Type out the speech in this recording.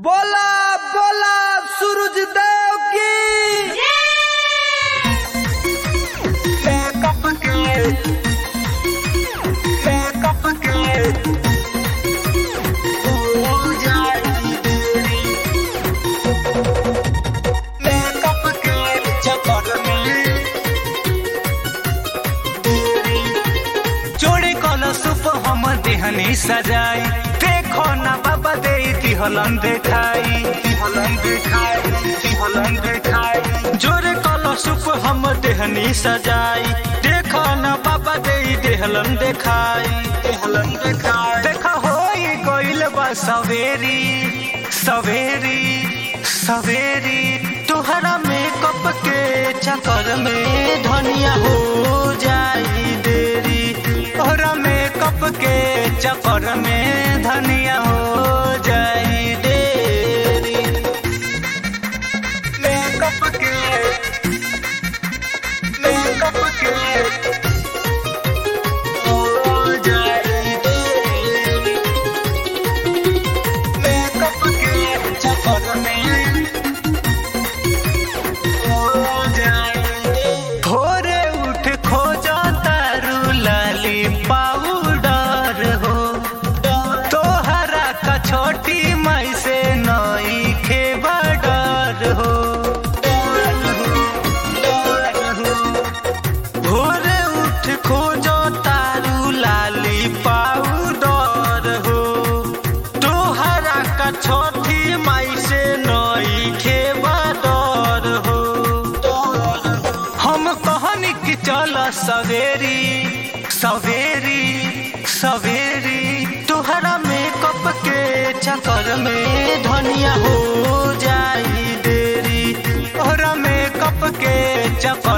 बोला बोला सूरज देव की Makeup again. Makeup again. Oh, जाएगी तेरी। Makeup again. चक्कर में तेरी। जोड़े कलशुप हम देहनी सजाई देखो ना बाबा दे हलन देखाई हलन दिखाई हलन दिखाई जोड़े कलशुप हम देहनी सजाई देखो ना बाबा दे हलन देखाई हलन दिखाई देखा हो गइल बा सवेरी सवेरी सवेरी तुहरा मेकअप के चक्कर में धनिया हो जाई देरी तोहरा मेकअप के चक्कर में धनिया हो जाई देरी Makeup again. Makeup again. Oh, जाएगी तेरी। Makeup again. चक्कर में oh, जाएगी भोरे उठ खोजा तारू लाली पाउडर हो तोहरा का छोटी माई से नई खे बडर हो भोरे उठ खोजो तारू लाली पाउडर हो तोहरा का छोटी माई से नई खे बडर हो हम कहनी कि चल सवेरी सवेरी सवेरी तुहरा मेकअप के चक्कर में धनिया हो जाई देरी तोहरा मेकअप के चक्कर